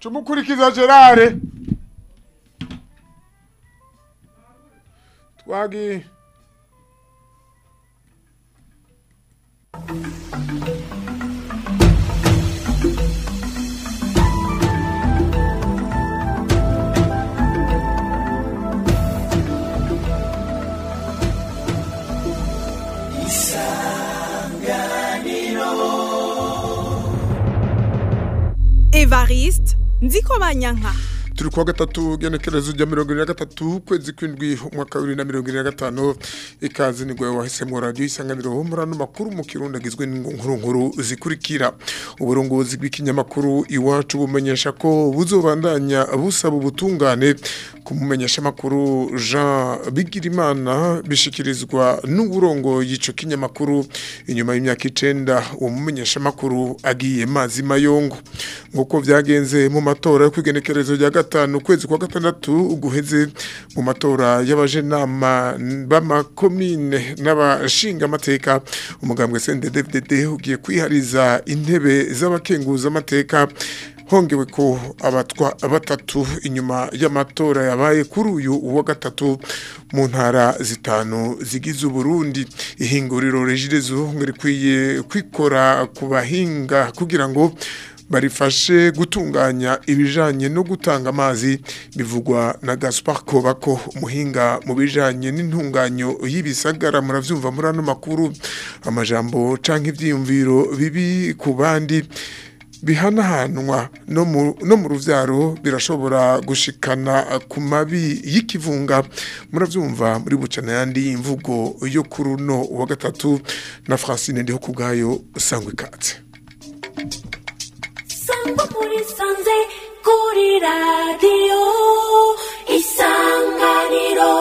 Cumukurikiza Gerard. Twagi. Evariste Nzikobanyanka turi kuwa gatatu genekerezo rya mirongo ine na gatatu ukwezi kw'indwi umwaka wa bibiri na mirongo ine na gatanu ikaze nibwo wahisemo radiyo isanganiro muri ano makuru mu kirundi agizwe n'inkuru nkuru zikurikira uburongozi bw'ikinyamakuru iwacu bumenyesha ko buzobandanya busaba ubutungane ku mumenyeshamakuru jean bigirimana bishikirizwa n'uburongo y'ico kinyamakuru inyuma y'imyaka icenda uwo mumenyeshamakuru agiye mazi mayongo nk'uko vyagenze mu matora yo kwigenekerezo rya gatanu ukwezi kwa gatandatu guheze mu matora y'abajenama b'amakomine n'abashinga amateka umugambwe CNDD-FDD ugiye kwihariza intebe z'abakenguza amateka hongewe ko abatwa batatu inyuma y'amatora yabaye kuri uyu wa gatatu mu ntara zitanu zigize Burundi ihinguriro regirezo ngo rikwiye kwikora ku bahinga kugira ngo barifashe gutunganya ibijanye no gutanga amazi bivugwa na Gaspar Kobako umuhinga mu bijanye n'intunganyo y'ibisagara muravyumva muri ano makuru amajambo canke ivyiyumviro bibi ku bandi bihanahanwa no mu no mu ruvyaro birashobora gushikana ku mabi y'ikivunga muravyumva muri bucana yandi imvugo yo kuruno wa gatatu na Francine ndiho kubgayo sangwe katse sangwa muri sanze kuri radiyo isanganiro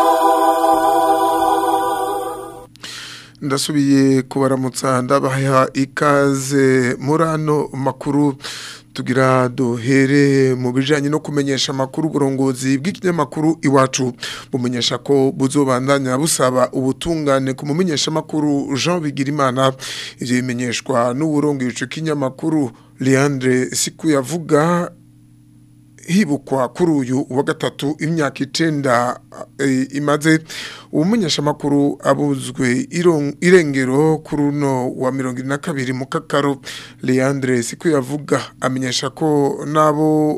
ndasubiye kubaramutsa ndabaha ikaze muri ano makuru tugira duhere mu bijanye no kumenyesha amakuru uburongozi bw'ikinyamakuru iwacu bumenyesha ko buzobandanya busaba ubutungane ku mumenyesha amakuru Jean Bigirimana ivyo bimenyeshwa n'uburongo ico kinyamakuru Leandre Siku yavuga hibukwa kuri uyu wa gatatu imyaka icenda e, imaze umumenyesha makuru abuzwe irengero kuri uno wa mirongo ine na kabiri mu kakaro Leandre siko yavuga amenyesha ko nabo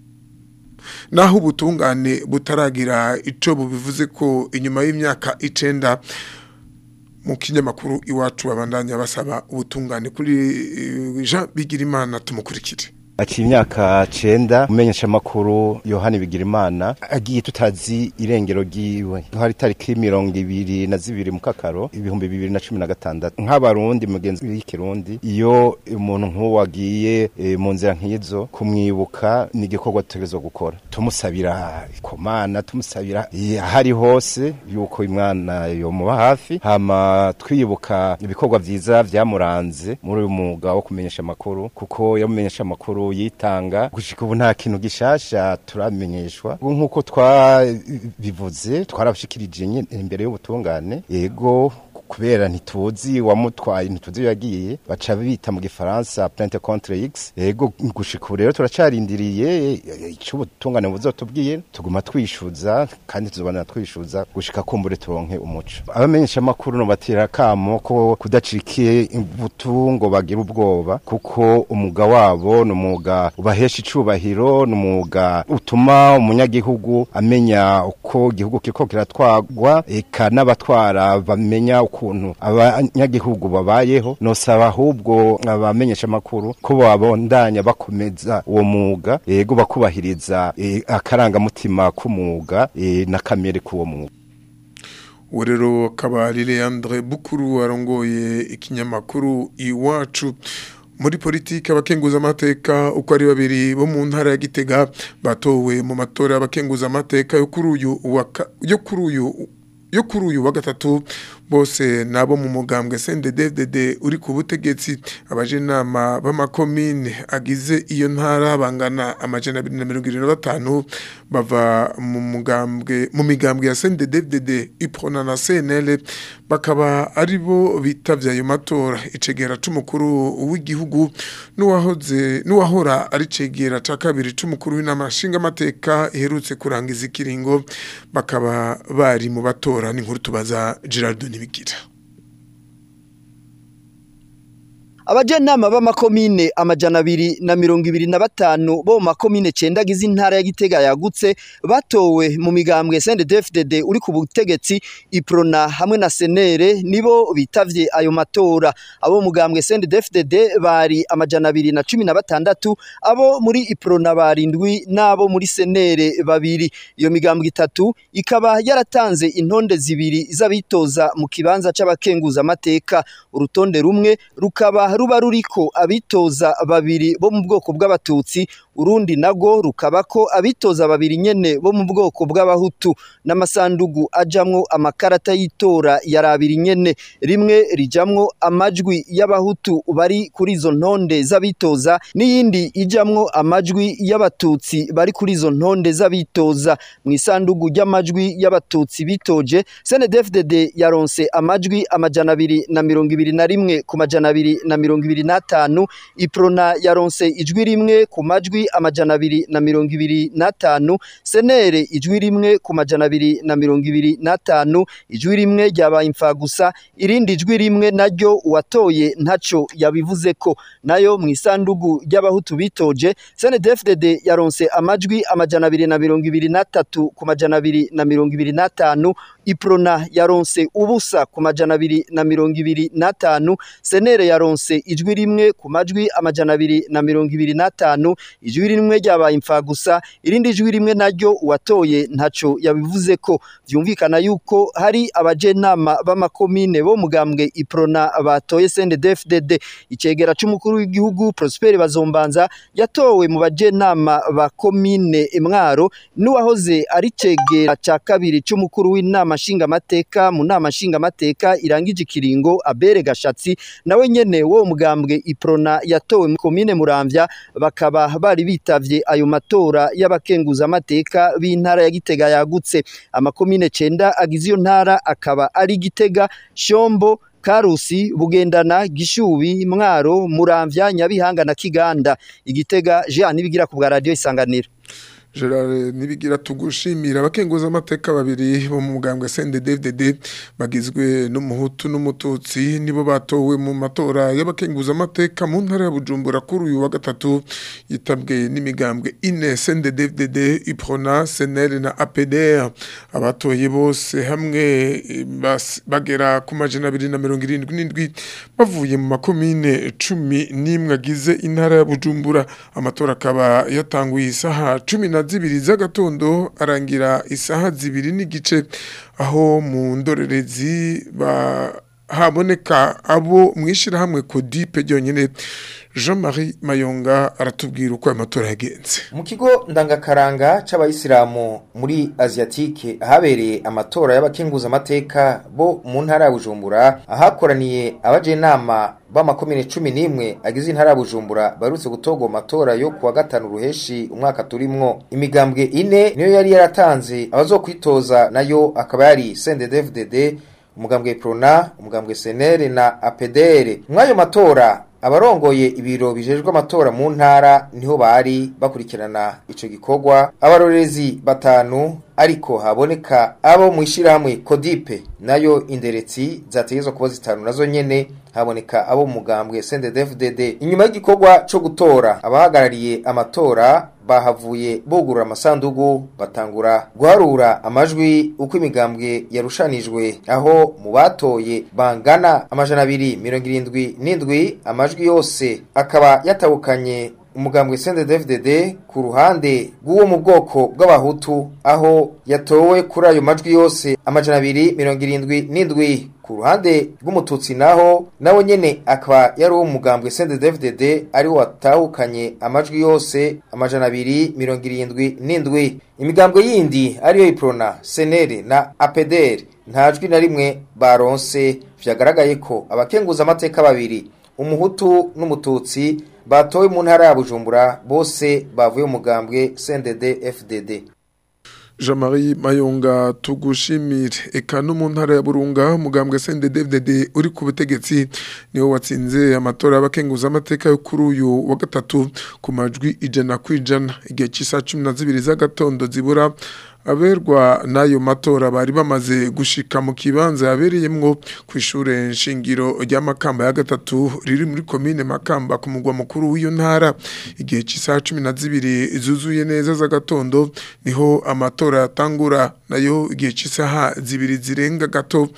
naho ubutungane butaragira ico bubivuze ko inyuma y'imyaka icenda mu kinyamakuru iwacu babandanya basaba ubutungane kuri Jean Bigirimana tumukurikire aciye imyaka cenda umenyesha makuru Yohani Bigirimana agiye tutazi irengero giwe hari tariki mirongo ibiri na zibiri mu kakaro ibihumbi bibiri na cumi na gatandatu nk'abarundi mugenzi w'ikirundi iyo umuntu nk'uwo agiye e, mu nzira nk'izo kumwibuka ni igikorwa tutegerezwa gukora tumusabira komana tumusabira ahari hose yuko imwana yomuba hafi hama twibuka ibikorwa vyiza vyamuranze muri uyu mwuga wo kumenyesha amakuru kuko yamumenyesha amakuru yitanga gushika ubu nta kintu gishasha turamenyeshwa nk'uko twabivuze twarabashikirije imbere y'ubutungane yego kubera ntituzi wamutwaye ntituzi yagiye baca bita mu gifaransa plainte contre x yego gushika ubu rero turacarindiriye ico ubutungane buzotubwiye tuguma twishuza kandi tuzobana twishuza gushika kumbure turonke umuco abamenyesha makuru no batira kamo ko kudacikiye imbuto ngo bagira ubwoba kuko umuga wabo no umuga ubahesha icubahiro no umuga utuma umunyagihugu amenya uko igihugu kiriko kiratwagwa eka n'abatwara bamenya ukuntu abanyagihugu babayeho nosaba ahubwo abamenyesha amakuru ko babondanya bakomeza uwo mwuga yego bakubahiriza e, akarangamutima k'umwuga e, na kamere k'uwo mwuga uwo rero akaba ari Leandre Bukuru arongoye ikinyamakuru iwacu muri politiki abakenguza amateka uko ari babiri bo mu ntara ya Gitega batowe mu matora y'abakenguza amateka yo kuri uyu yo kuri uyu yo kuri uyu wa gatatu bose nabo mu mugambwe CNDD-FDD uri ku butegetsi abajenama b'amakomine agize iyo ntara bangana amajana 225 bava mu mugambwe mu migambwe ya CNDD-FDD iprona na CNL bakaba ari bo bitavye ayo matora icegera c'umukuru w'igihugu n'uwahoze n'uwahora ari cegera ca kabiri c'umukuru w'inama nshingamateka iherutse kurangiza ikiringo bakaba bari mu batora n'inkuru tubaza Gerard Nibigira abajenama b'amakomine amajana abiri na mirongo ibiri na batanu bo mu makomine cenda agize intara ya Gitega yagutse batowe mu migambwe CNDD-FDD uri ku butegetsi iprona hamwe na senere nibo bitavye ayo matora abo mu mugambwe CNDD-FDD bari amajana abiri na cumi na batandatu abo muri iprona barindwi n'abo muri senere babiri iyo migambwe itatu ikaba yaratanze intonde zibiri z'abitoza mu kibanza c'abakenguza amateka urutonde rumwe rukaba ruba ruriko abitoza babiri bo mu bwoko bw'abatutsi urundi nago rukaba ko abitoza babiri nyene bo mu bwoko bw'abahutu n'amasandugu ajamwo amakarata y'itora yarabiri nyene rimwe rijamwo amajwi y'abahutu bari kuri izo ntonde z'abitoza n'iyindi ijamwo amajwi y'abatutsi bari kuri izo ntonde z'abitoza mu isandugu ry'amajwi y'abatutsi bitoje CNDD-FDD yaronse amajwi amajana abiri na mirongo ibiri na rimwe ku majana abiri na mirongo ibiri n'atanu iprona yaronse ijwi rimwe ku majwi amajana abiri na mirongo ibiri n'atanu senere ijwi rimwe ku majana abiri na mirongo ibiri n'atanu ijwi rimwe ryabaye imfagusa irindi jwi rimwe naryo uwatoye ntaco yabivuze ko nayo mu isandugu ry'abahutu bitoje CNDD-FDD yaronse amajwi amajana abiri na mirongo ibiri n'atatu ku majana abiri na mirongo ibiri n'atanu iprona yaronse ubusa ku majana abiri na mirongo ibiri n'atanu senere yaronse ijwi rimwe ku majwi amajana abiri na mirongo ibiri n'atanu ijwi rimwe ryabaye imfagusa irindi jwi rimwe naryo uwatoye ntaco yabivuze ko vyumvikana yuko hari abajenama b'amakomine bo mugambwe iprona batoye CNDD-FDD icegera c'umukuru w'igihugu Prosper Bazombanza yatowe mu bajenama ba komine Mwaro n'uwahoze ari cegera ca kabiri c'umukuru w'inama nshingamateka mu nama nshingamateka irangije ikiringo Abere Gashatsi nawe nyene wo mugambwe iprona yatowe mu komine Muramvya bakaba bari bitavye ayo matora y'abakenguza amateka b'intara ya Gitega yagutse amakomine cenda agize iyo ntara akaba ari Gitega Shombo Karusi Bugendana Gishubi Mwaro Muramvya Nyabihanga na Kiganda Igitega Jean nibigira ku bwa radio isanganiro Gerard nibigira tugushimira abakenguza amateka babiri bo mu mugambwe CNDD-FDD bagizwe n'umuhutu n'umututsi nibo batowe mu matora y'abakenguza amateka mu ntara ya Bujumbura kuri uyu wa gatatu yitabwe n'imigambwe ine CNDD-FDD Iprona CNL na APDR abatoye bose hamwe bas- bagera ku majana abiri na mirongo irindwi n'indwi bavuye mu makomine cumi n'imwe agize intara ya Bujumbura amatora akaba yatanguye isaha cumi na zibiri z'agatondo arangira isaha zibiri n'igice aho mu ndorerezi ba haboneka abo mwishirahamwe kodipe ryonyene Jean-Marie Mayonga aratubwira uko ayo matora yagenze mu kigo ndangakaranga c'abayisilamu muri asiatike ahabereye amatora y'abakenguza amateka bo mu ntara ya bujumbura ahakoraniye abajenama b'amakomine cumi n'imwe agize intara ya bujumbura barutse gutorwa mu matora yo kuwa gatanu ruheshi umwaka turimwo imigambwe ine niyo yari yaratanze abazokwitoza nayo akaba yari CNDD-FDD umugambwe prona umugambwe senere na apedere mw'ayo matora abarongoye ibiro bijejwe amatora mu ntara niho bari bakurikirana ico gikorwa abarorezi batanu ariko haboneka abo mu ishirahamwe kodipe nayo inderetsi zategezwa kuba zitanu nazo nyene haboneka abo mu mugambwe CNDD-FDD inyuma y'igikorwa co gutora abahagarariye amatora bahavuye bugurura amasandugu batangura guharura amajwi uko imigambwe yarushanijwe aho mu batoye bangana amajana abiri mirongo irindwi n'indwi amajwi yose akaba yatahukanye umugambwe CNDD-FDD ku ruhande rw'uwo mu bwoko bw'abahutu aho yatowe kuri ayo majwi yose amajana abiri mirongo irindwi n'indwi ku ruhande rw'umututsi naho nawe nyene akaba yari uwo mugambwe CNDD-FDD ari watahukanye amajwi yose amajana abiri mirongo irindwi n'indwi imigambwe yindi ariyo iprona senere na apeder nta jwi na rimwe baronse vyagaragaye ko abakenguza amateka babiri umuhutu n'umututsi batowe mu ntara ya bujumbura bose bavuye mu mugambwe CNDD FDD Jean-Marie Mayonga tugushimire eka no mu ntara ya Burunga umugambwe CNDD-FDD uri ku butegetsi niwo watsinze amatora y'abakenguza amateka yo kuri uyu wa gatatu ku majwi ijana ku ijana igihe cy'isaha cumi na zibiri z'agatondo zibura aberwa n'ayo matora bari bamaze gushika mu kibanza yabereyemwo ku ishure nshingiro rya Makamba ya gatatu riri muri komine Makamba ku mugwa mukuru w'iyo ntara igihe cy'isaha cumi na zibiri zuzuye neza z'agatondo niho amatora yatangura nayo igihe cy'isaha zibiri zirenga gato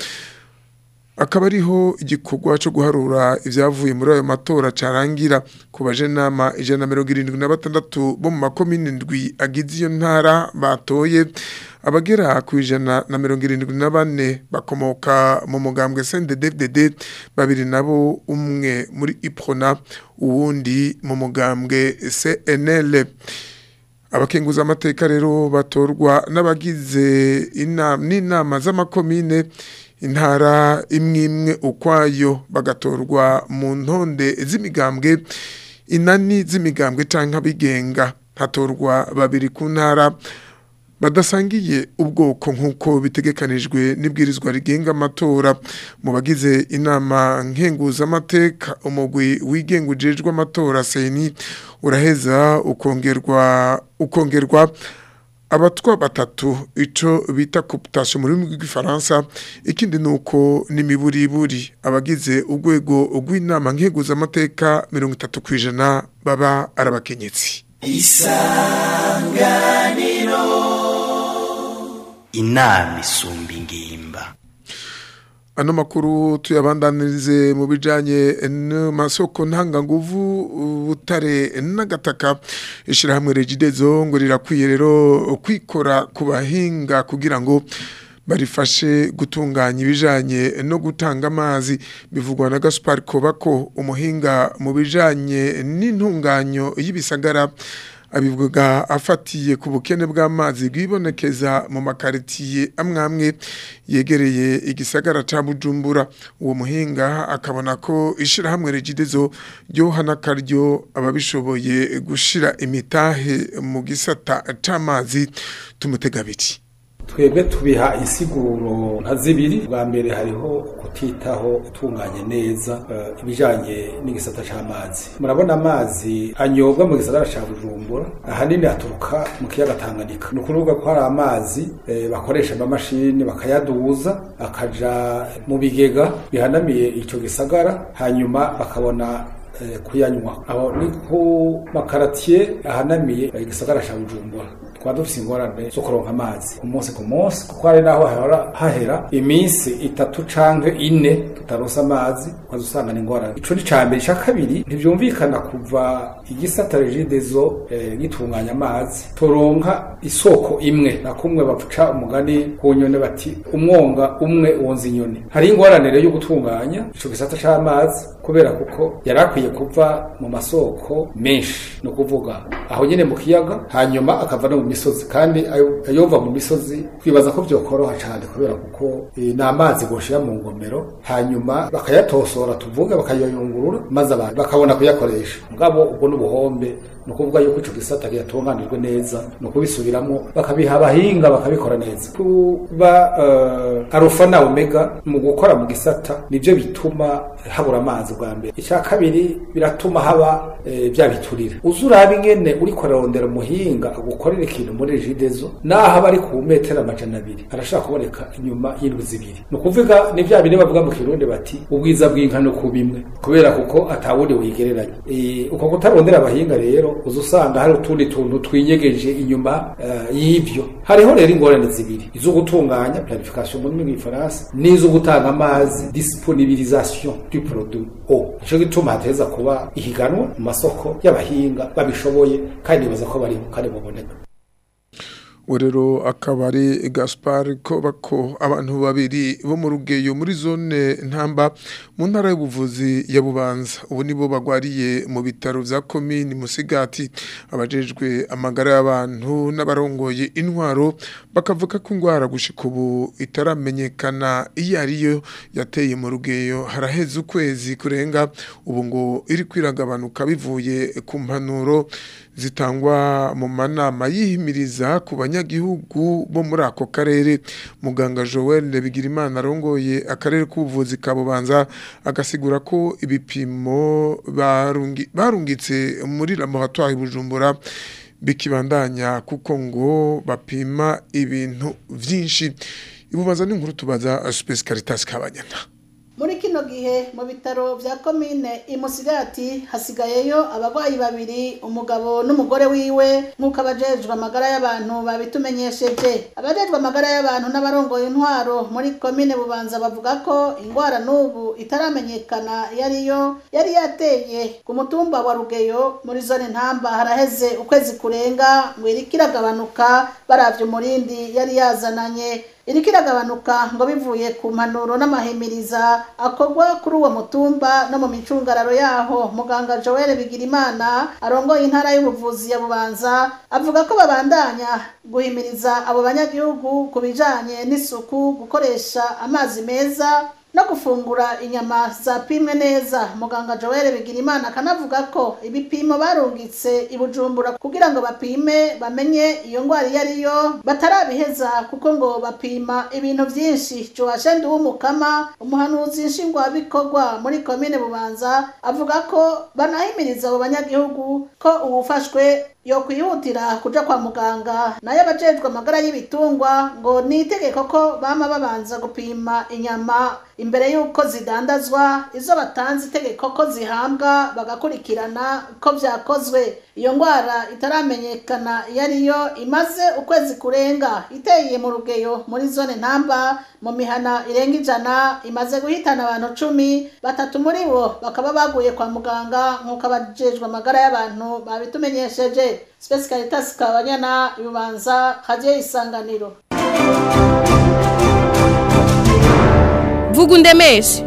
akaba ariho igikorwa cyo guharura ibyavuye muri ayo matora carangira ku bajenama ijana na mirongo irindwi na batandatu bo mu makomine ndwi agize iyo ntara batoye abagera ku ijana na mirongo irindwi na bane bakomoka mu mugambwe CNDD-FDD babiri nabo umwe muri iprona uwundi mu mugambwe CNL abakenguza amateka rero batorwa n'abagize n'inama z'amakomine intara imwe imwe ukwayo bagatorwa mu ntonde z'imigambwe inani z'imigambwe cyangwa abigenga hatorwa babiri ku ntara badasangiye ubwoko nk'uko bitegekanijwe n'ibwirizwa rigenga amatora mu bagize inama nkenguzamateka umugwi wigenga ujejwe amatora seni uraheza ukongerwa ukongerwa abatwa batatu ico bita cooptation mu rurimi rw'igifaransa ikindi nuko n'imiburiburi abagize urwego rw'inama nkenguzamateka mirongo itatu ku ijana baba ari abakenyetsi isanganiro inama isumba ingimba ano makuru tuyabandanirize mu bijanye n'amasoko ntanganguvu butare n'agataka ishyirahamwe regidezo ngo rirakwiye rero kwikora ku bahinga kugira ngo barifashe gutunganya ibijanye no gutanga amazi bivugwa na Gaspar Kobako umuhinga mu bijanye n'intunganyo y'ibisagara abivuga afatiye ku bukene bw'amazi bwibonekeza mu makaritiye amwamwe yegereye igisagara ca Bujumbura uwo muhinga akabona ko ishirahamwe regidezo ryohana karyo ababishoboye gushira imitahe mu gisata c'amazi tumutega biti twebwe tubiha insiguro nka zibiri bwa mbere hariho kutitaho utunganye neza uh, ibijanye n'igisata c'amazi murabona amazi anyobwa mu gisagara ca Bujumbura ahanini aturuka mu kiyaga Tanganyika ni ukuvuga ko hari amazi eh, bakoresha amamashini bakayaduza akaja mu bigega bihanamiye ico gisagara hanyuma bakabona kuyanywa aho ni ku makaratiye ahanamiye igisagara ca Bujumbura twaba dufise ingorane zo kuronka amazi ku munsi ku munsi kuko hari naho hahora hahera iminsi itatu canke ine tutaronse amazi ukaza usanga ni ingorane ico ni ca mbere ica kabiri ntivyumvikana kuva igisata regidezo eh, gitunganya amazi turonka isoko imwe na kumwe baca umugani ku nyone bati umwonga umwe wonza inyoni hari ingorane rero yo gutunganya ico gisata c'amazi kubera kuko yarakwiye kuva mu masoko menshi no kuvuga aho nyene mu kiyaga hanyuma akava no mu misozi kandi ayova mu misozi kwibaza ko byokoroha cyane kubera kuko e, ni amazi goshira mu ngomero hanyuma bakayatosora tuvuge bakayoyungurura maze abantu bakabona kuyakoresha mugabo ubwo n'ubuhombe ni ukuvuga yuko ico gisata gitunganijwe neza ni ukubisubiramo bakabiha abahinga bakabikora neza kuba uh, arufa na omega mu gukora mu gisata nivyo bituma habura amazi bwa mbere icya kabiri biratuma haba e, bya biturire uzi uraba ingene uriko ararondera umuhinga agukorera ikintu muri regidezo naho aba ari ku metero amajana abiri arashaka kuboneka inyuma y'indwi zibiri ni ukuvuga ni bya bine bavuga mu kirundi bati ubwiza bw'inka no ku bimwe kubera kuko atawundi wigereranya e, uko kutarondera abahinga rero rero uza usanga hari utundi tuntu twinyegeje inyuma uh, y'ivyo hariho rero ingorane zibiri izo gutunganya planification mu rurimi rw'ifaransa n'izo gutanga amazi disponibilisation du produit o nico gituma hateza kuba ihiganwa mu masoko y'abahinga babishoboye kandi nibaza ko bari kandi buboneka rero akaba ari gaspar kobako abantu babiri bo mu rugeyo muri zone ntamba mu ntara y'ubuvuzi ya bubanza ubu nibo bagwariye mu bitaro bya komini musigati abajejwe amagara y'abantu n'abarongoye intwaro bakavuga ko indwara gushika ubu itaramenyekana iyo ariyo yateye mu rugeyo haraheze ukwezi kurenga ubu ngo iri kwiragabanuka bivuye ku mpanuro zitangwa mu manama yihimiriza ku banyagihugu bo muri ako karere muganga Joel Bigirimana arongoye akarere k'ubuvuzi ka Bubanza agasigura ko ibipimo barungi, barungitse muri laboratoire Bujumbura bikibandanya kuko ngo bapima ibintu vyinshi ibubanza n'inkuru tubaza Space Caritas kabanyana muri kino gihe mu bitaro bya komine imusigati hasigayeyo abarwayi babiri umugabo n'umugore wiwe nk'uko abajejwe amagara y'abantu babitumenyesheje abajejwe amagara y'abantu n'abarongoye intwaro muri komine bubanza bavuga ko indwara n'ubu itaramenyekana iyo ariyo yari yateye ku mutumba wa rugeyo muri zone ntamba haraheze ukwezi kurenga ngo iriko iragabanuka baravye umurindi yari yazananye iriko iragabanuka ngo bivuye ku mpanuro n'amahimiriza akorwa kuri uwo mutumba no mu micungararo yaho muganga Joel Bigirimana arongoye intara y'ubuvuzi ya Bubanza avuga ko babandanya guhimiriza abo banyagihugu ku bijanye n'isuku gukoresha amazi meza no gufungura inyama zapimwe neza muganga Joel Bigirimana akanavuga ko ibipimo barungitse ibujumbura kugira ngo bapime bamenye iyo ndwara iyo ariyo batarabiheza kuko ngo bapima ibintu byinshi Joachim Duwumukama umuhanuzi nshingwabikorwa muri komine Bubanza avuga ko banahimiriza abo banyagihugu ko uwufashwe yo kwihutira kuja kwa muganga nayo abajejwe amagara y'ibitungwa ngo ni itegeko ko bama babanza gupima inyama imbere y'uko zidandazwa izo batanze itegeko ko zihambwa bagakurikirana ko vyakozwe iyo ndwara itaramenyekana iyo ariyo imaze ukwezi kurenga iteye mu rugeyo muri zone ntamba mu mihana irenga ijana imaze guhitana abantu cumi batatu muri bo bakaba baguye kwa muganga nk'uko abajejwe amagara y'abantu babitumenyesheje Space Caritas Kabanyana Yubanza Haje Isanganiro vuga undemeshe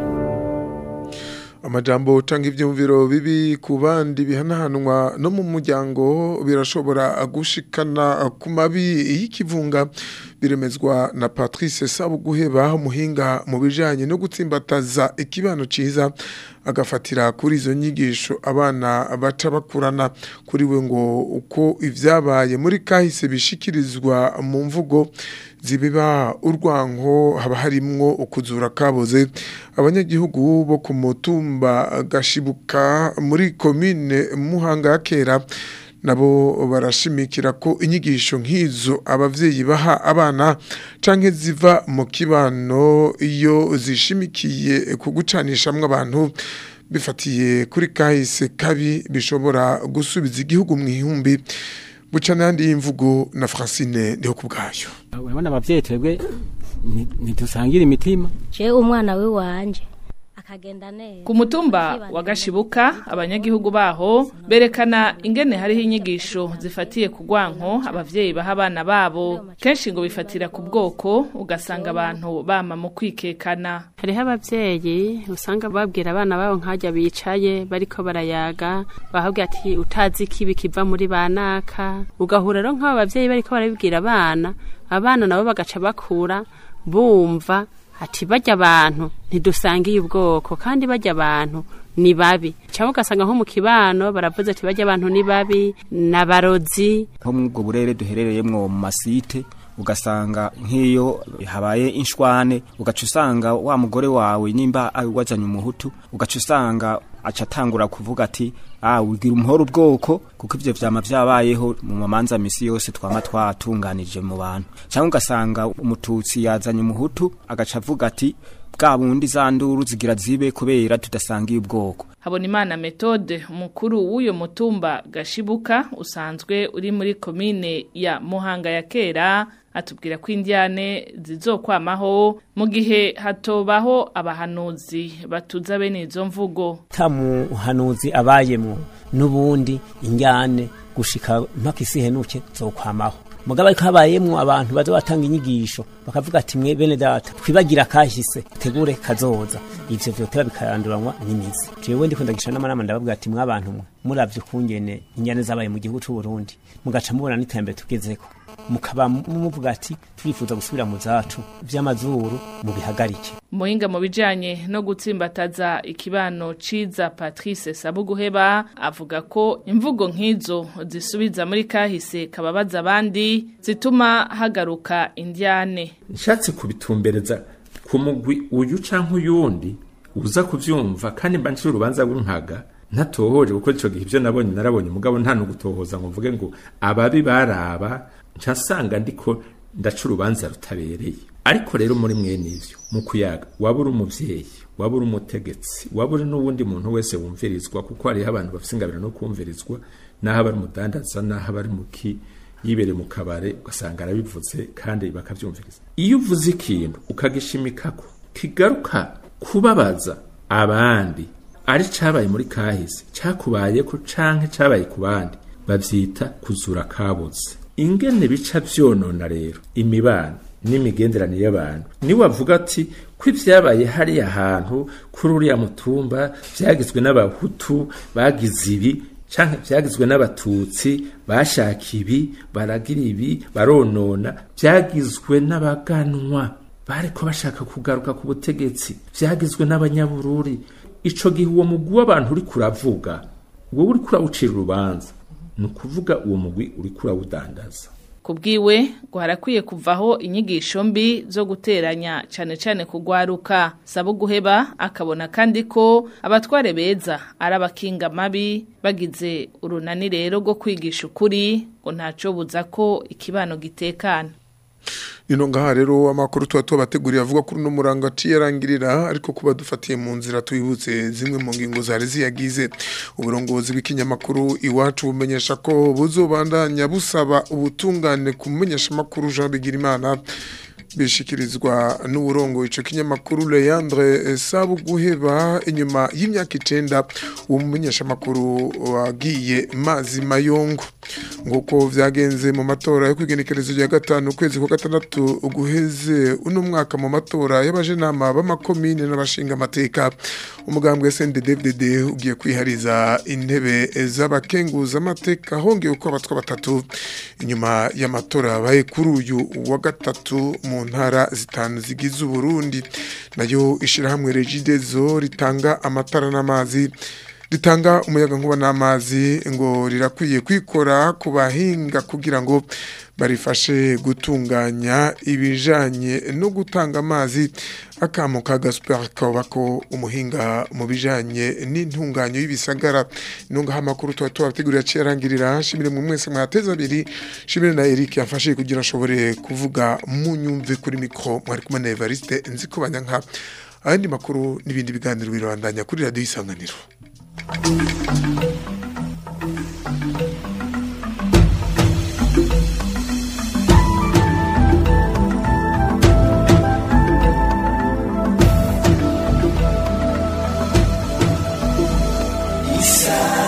amajambo utanga ibyumviro bibi ku bandi bihanahanwa no mu muryango birashobora gushikana ku mabi y'ikivunga biremezwa na Patrice Sabuguheba umuhinga mu bijanye no gutsimbataza ikibano ciza agafatira kuri izo nyigisho abana baca bakurana kuri we ngo uko ivyabaye muri kahise bishikirizwa mu mvugo zibiba urwanko haba harimwo ukuzura kaboze abanyagihugu bo ku mutumba gashibuka muri komine muhanga ya kera nabo barashimikira ko inyigisho nk'izo abavyeyi baha abana canke ziva mu kibano iyo zishimikiye ku gucanishamwe abantu bifatiye kuri kahise kabi bishobora gusubiza igihugu mu ihumbi buca n'andi y'imvugo na Francine ndiho ku bwayo urabona abavyeyi twebwe ntidusangira imitima je umwana we wanje akagenda neza ku mutumba wa gashibuka abanyagihugu baho berekana ingene hariho inyigisho zifatiye ku rwanko abavyeyi baha abana babo kenshi ngo bifatira ku bwoko ugasanga abantu bama mu kwikekana hariho abavyeyi usanga babwira abana babo nkajya bicaye bariko barayaga bahabwira ati utazi ikibi kiva muri banaka ugahura rero nk'abo bavyeyi bariko barabibwira abana abana nabo bagaca bakura bumva ati bajya abantu ntidusangiye ubwoko kandi bajya abantu ni babi cyangwa ugasanga nko mu kibano baravuze ati bajya abantu ni babi n'abarozi nko muri ubwo burere duherereyemo mu masite ugasanga nk'iyo habaye inshwane ugaca usanga wa mugore wawe nimba wazanye umuhutu ugaca usanga aca atangura kuvuga ati ah ugira umuhoro ubwoko kuko ivyo vyama vyabayeho mu mamanza misi yose twama twatunganije mu bantu cyangwa ugasanga umututsi yazanye umuhutu agaca avuga ati bwa bundi za nduru zigira zibe kubera tudasangiye ubwoko Habonimana Methode umukuru w'uyo mutumba gashibuka usanzwe uri muri komine ya Muhanga ya kera atubwira ko indiane zizokwamaho mu gihe hatobaho abahanuzi batuza bene izo mvugo ta muhanuzi abayemwo n'ubundi injyane gushika mpaka isi henuke zokwamaho mugabo ariko habayemwo abantu baza batanga inyigisho bakavuga ati mwe bene data twibagira kahise tegure kazoza ivyo vyoteba bikaranduranwa n'imizi jewe ndiko ndagisha n'amanama ndabavuga ati mwe abantu mwe muravye ukungene injyane zabaye mu gihugu c'u Burundi mugaca mubona n'iterambere tugezeko mukaba muvuga ati turifuza gusubira mu zacu vy'amazuru mubihagarike Muhinga mu bijanye no gutsimbataza ikibano ciza Patrice Sabuguheba avuga ko imvugo nk'izo zisubiza muri kahise kababaza abandi zituma hagaruka indiane nshatse kubitumbereza ku mugwi uyu canke uyundi uza kuvyumva kandi mba ncira urubanza rw'inkaga ntatohoje kuko ico gihe ivyo nabonye narabonye mugabo nta no gutohoza ngo mvuge ngo ababi baraba ncasanga ndiko ndaca urubanza rutabereye ariko rero muri mwene ivyo mu kuyaga waba uri umuvyeyi waba uri umutegetsi waba uri n'uwundi muntu wese wumvirizwa kuko hariho abantu bafise ingabiro no kumvirizwa naho abari umudandaza naho abari muki yibereye mu kabare ugasanga arabivuze kandi bakavyumviriza iyo uvuze ikintu ukagishimikako kigaruka kubabaza abandi ari cabaye muri kahise cakubayeko canke cabaye ku bandi bavyita kuzura kabuze ingene bica vyonona rero imibano n'imigenderanire y'abantu ni wavuga ati ko ivyabaye hariya hantu kuri uriya mutumba vyagizwe n'abahutu bagize ibi canke vyagizwe n'abatutsi bashaka ibi baragira ibi baronona vyagizwe n'abaganwa bariko bashaka kugaruka ku butegetsi vyagizwe n'abanyabururi ico gihe uwo mugwi w'abantu uri kuravuga wowe uri kurawucira urubanza ni ukuvuga uwo mugwi uri kurawudandaza kubwiwe ngo harakwiye kuvaho inyigisho mbi zo guteranya cyane cyane kugwaruka saba guheba akabona kandi ko abatware beza ari abakinga mabi bagize urunani rero rwo kwigisha ukuri ngo ntacyo buza ko ikibano gitekana Nino ngaha rero amakuru tuba tubateguriye avuga kuri no murango aciyarangirira ariko kuba dufatiye mu nzira tuyibutse zimwe mu ngingo zari ziyagize uburongozi bw'ikinyamakuru iwacu bumenyesha ko buzobandanya busaba ubutungane kumenyesha makuru Jean Bigirimana bishikirizwa n'uburongo ico kinyamakuru Leandre Sabuguheba inyuma y'imyaka icenda uwo mumenyesha makuru wagiye mazi mayongo nguko vyagenze mu matora yo kwigenekerezo rya gatanu ukwezi kwa gatandatu guheze uno mwaka mu matora y'abajenama b'amakomine n'abashinga amateka umugambwe SNDD-FDD ugiye kwihariza intebe z'abakenguza amateka hongeye uko abatwa batatu inyuma y'amatora yabaye kuri uyu wa gatatu mu ntara zitanu zigize Uburundi nayo ishirahamwe Regidezo ritanga amatara n'amazi ritanga umuyaga nkuba n'amazi ngo rirakwiye kwikora ku bahinga kugira ngo barifashe gutunganya ibijanye no gutanga amazi akamo ka Gaspar Kabako umuhinga mu bijanye n'intunganyo y'ibisagara nunga amakuru tuba tubategurira cyarangirira shimire mu mwese mwateza abiri shimire na Eric yafashe kugira ashobore kuvuga mu nyumve kuri mikro mwari kumwe na Evariste nziko banyanka ayandi makuru n'ibindi biganiro birabandanya kuri radio isanganiro Isa